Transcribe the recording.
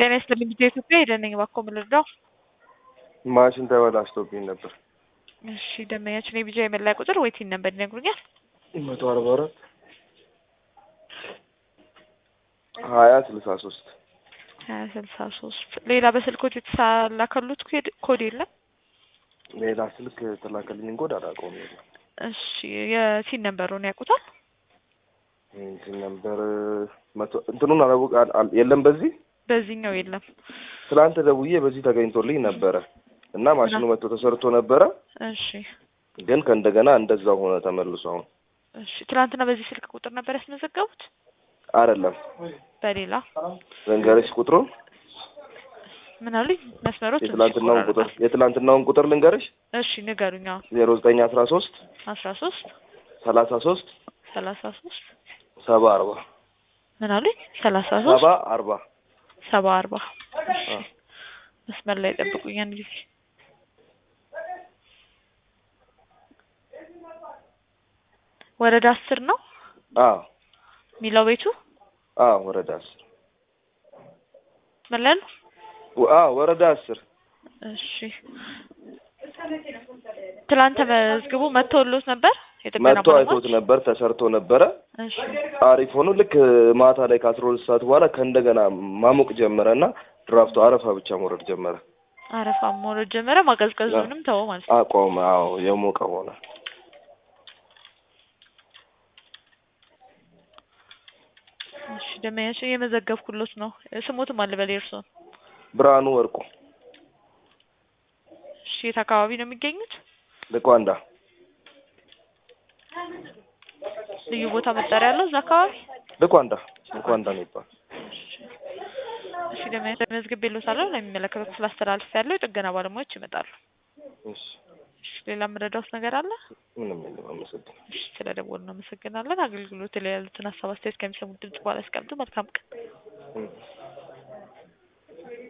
ጤና ይስጥልኝ ጊዜ ኢትዮጵያ ሄደን ነኝ እባክዎ ምን ልርዳው? ማሽን ተበላሽቶብኝ ነበር። እሺ ደንበኛችን የቢጃ የመለያ ቁጥር ወይ ቲን ነበር ይነግሩኛል? መቶ አርባ አራት ሀያ ስልሳ ሶስት ሀያ ስልሳ ሶስት ሌላ በስልኮት የተላከሉት ኮድ- ኮድ የለም? ሌላ ስልክ የተላከልኝን ኮድ አላውቀውም። የለም እሺ የቲን ነምበሩን ያውቁታል? እንትን ነበር መቶ እንትኑን አላወቅ አል- አል- የለም በዚህ በዚህኛው የለም። ትላንት ደውዬ በዚህ ተገኝቶልኝ ነበረ እና ማሽኑ መጥቶ ተሰርቶ ነበረ፣ እሺ ግን ከእንደገና እንደዛው ሆነ ተመልሶ። አሁን እሺ ትናንትና በዚህ ስልክ ቁጥር ነበር ያስመዘገቡት? አይደለም በሌላ ልንገርሽ ቁጥሩን ምን አሉኝ? መስመሮች ትንሽ የትላንትናውን ቁጥር ይቆራረጣል። የትላንትናውን ቁጥር ልንገርሽ እሺ ንገሩኛ። ዜሮ ዘጠኝ አስራ ሶስት አስራ ሶስት ሰላሳ ሶስት ሰላሳ ሶስት ሰባ አርባ ምን አሉኝ? ሰላሳ ሰባ ሶስት አርባ ሰባ አርባ እሺ አዎ። መስመር ላይ ጠብቁኝ አንድ ጊዜ ወረዳ አስር ነው አዎ ሚለው ቤቱ አዎ ወረዳ አስር ምን ላይ ነው? ወ- አዎ ወረዳ አስር እሺ ትላንት ተመዝግቦ መጥተውሎት ነበር የጥገና መጥቶ አይቶት ባለሙያዎች? ነበር ተሰርቶ ነበረ እሺ አሪፍ ሆኖ ልክ ማታ ላይ ከአስራ ሁለት ሰዓት በኋላ ከእንደገና ማሞቅ ጀመረ እና ድራፍቱ አረፋ ብቻ መውረድ ጀመረ። አረፋ መውረድ ጀመረ። ማቀዝቀዙንም ተወው ማለት ነው። አቆመ። አዎ የሞቀ ሆነ። እሺ ደመኛችን እየመዘገብኩሎት ነው። ስሞትም አለ በላይ እርሶን። ብርሃኑ ወርቁ እሺ የት አካባቢ ነው የሚገኙት? ልቋንዳ ልዩ ቦታ መጠሪያ ያለው እዛ አካባቢ? ልቋንዳ ልቋንዳ ነው ይባል። እሺ ደመኛችን መዝግቤልዎታለሁ። ለሚመለከተው ስላስተላልፍ ያለው የጥገና ባለሙያዎች ይመጣሉ። እሺ እሺ ሌላ የምረዳውት ነገር አለ? ምንም የለም። አመሰግናለሁ። እሺ ስለደወሉ እናመሰግናለን። አገልግሎት ላይ ያሉትን ሀሳብ አስተያየት ከሚሰሙት ድምጽ በኋላ ያስቀምጡ። መልካም ቀን። እም።